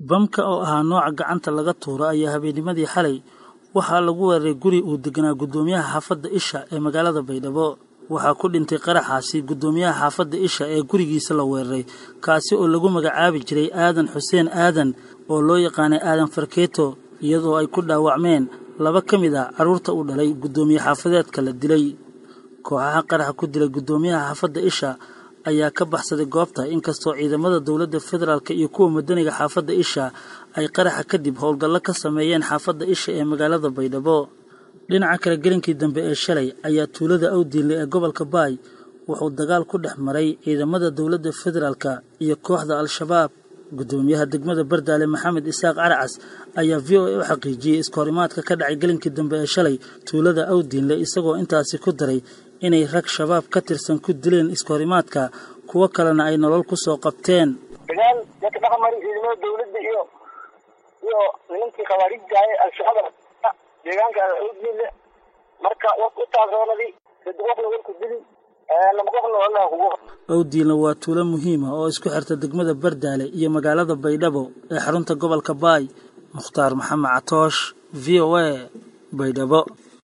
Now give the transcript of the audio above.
bamka oo ahaa nooca gacanta laga tuuro ayaa habeennimadii xalay waxaa lagu weeraray guri uu deganaa guddoomiyaha xaafadda isha ee magaalada baydhabo waxaa ku dhintay qaraxaasi guddoomiyaha xaafadda isha ee gurigiisa la weeraray kaasi oo lagu magacaabi jiray aadan xuseen aadan oo loo yaqaanay aadan farkeeto iyadoo ay ku dhaawacmeen laba ka mid ah carruurta uu dhalay guddoomiye xaafadeedka la dilay kooxaha qaraxa ku dilay guddoomiyaha xaafadda isha ayaa ka baxsaday goobta inkastoo ciidamada dowladda federaalk iyo kuwa madaniga xaafadda isha ay qaraxa kadib howlgallo ka sameeyeen xaafadda isha ee magaalada baydhabo dhinaca kale gelinkii dambe ee shalay ayaa tuulada awdiinle ee gobolka baay wuxuu dagaal ku dhex maray ciidamada dowladda federaalk iyo kooxda al-shabaab guddoomiyaha degmada bardaale maxamed isaaq caracas ayaa v o a u xaqiijiyey iskahorimaadka ka dhacay gelinkii dambe ee shalay tuulada awdiinle isagoo intaasi ku daray inay rag shabaab ka tirsan ku dileen iskahorimaadka kuwo kalena ay nolol ku soo qabteen dagaal dadka dhaqamari ciidamada dawladda iyo iyo nimankii khawaarijtahay al-shabaab deegaanka awdiinle marka u taasoonadi dad qofna warku dili lama qofna wallah kugu awdiinle waa tuulo muhiima oo isku xirta degmada bardaale iyo magaalada baydhabo ee xarunta gobolka baay mukhtaar maxamed catoosh v o a baydhabo